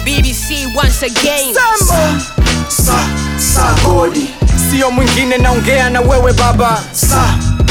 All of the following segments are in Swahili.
BBC once again. Sambo sa sa godi sio mwingine, naongea na wewe baba, sa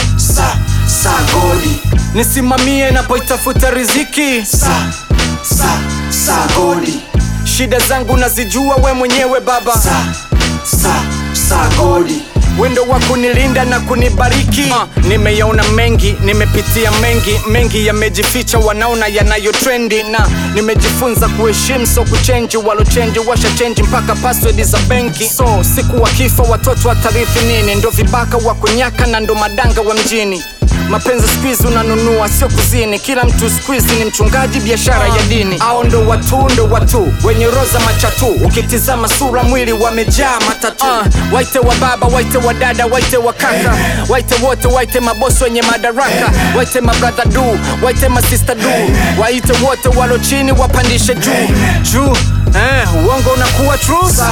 sa sa godi nisimamie napoitafuta riziki. sa sa sa godi Shida zangu nazijua we mwenyewe baba, sa sa sa godi wendo wa kunilinda na kunibariki. Uh, nimeyaona mengi, nimepitia mengi, mengi yamejificha, wanaona yanayo trendi, na nimejifunza kuheshimu, so kuchenji. Walochenji washa chenji mpaka password za benki, so siku wakifa watoto watarithi nini? Ndo vibaka wa kunyaka na ndo madanga wa mjini. Mapenzi squeeze unanunua, sio kuzini. Kila mtu squeeze ni mchungaji, biashara ya dini. Ao ndo watu, ndo watu wenye roza machatu, ukitizama sura, mwili wamejaa matatu. Uh, waite wa baba, waite wa dada, waite wa kaka, waite wote, waite mabosi wenye madaraka, waite mabrother du, waite masista du, waite wote walo chini, wapandishe juu juu. Eh, uongo unakuwa true, sa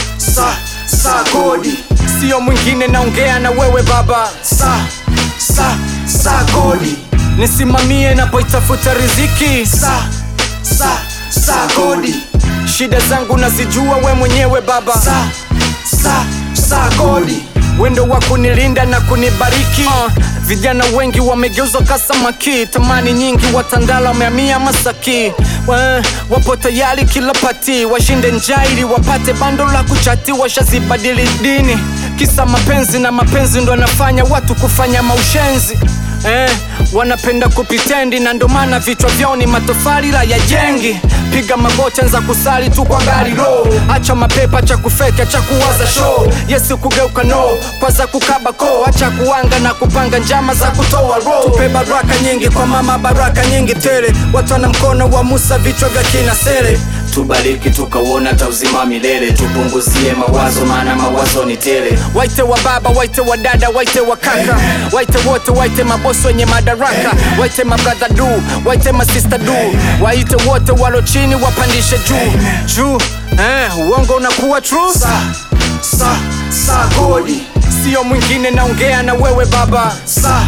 sa sa godi sio mwingine, naongea na wewe baba sa sa sa godi nisimamie napoitafuta riziki. sa sa sa godi Shida zangu nazijua we mwenyewe baba, sa sa sa godi wendo wa kunilinda na kunibariki. Uh, vijana wengi wamegeuzwa kasamaki, tamani nyingi watandala wamehamia Masaki. Wa, wapo tayari kila pati washinde njaa ili wapate bando la kuchati, washazibadili dini kisa mapenzi, na mapenzi ndo anafanya watu kufanya maushenzi Eh, wanapenda kupitendi na ndo maana vichwa vyao ni matofali la ya jengi. Piga magoti, anza kusali tu kwa gari ro, acha mapepa, cha kufeka, cha kuwaza show. Yesu kugeuka no, kwanza kukaba ko, acha kuanga na kupanga njama za kutoa ro. Tupe baraka nyingi kwa mama, baraka nyingi tele, watu wana mkono wa Musa, vichwa vya kina sele tubariki tukauona ta uzima wa milele tupunguzie mawazo maana mawazo ni tele Waite wa baba, waite wa dada, waite wa kaka, waite wote, waite mabosi wenye madaraka, waite mabrother du, waite masista du, waite wote walo chini, wapandishe juu juu. Eh, uongo unakuwa true, sa sa sa godi sio mwingine, naongea na wewe baba, sa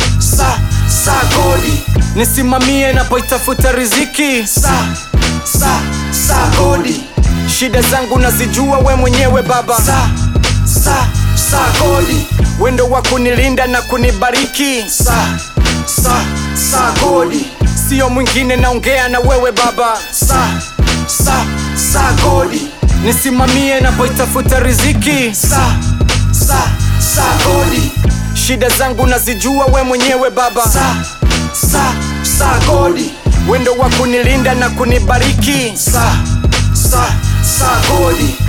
sa sa godi nisimamie napoitafuta riziki. sa sa sa godi Shida zangu nazijua we mwenyewe baba, sa sa sa godi wendo wa kunilinda na kunibariki, sa sa sa godi sio mwingine, naongea na wewe baba, sa sa sa godi nisimamie napoitafuta riziki. sa sa sa godi Shida zangu nazijua we mwenyewe baba, sa sa sa godi wendo wa kunilinda na kunibariki. sa sa sa godi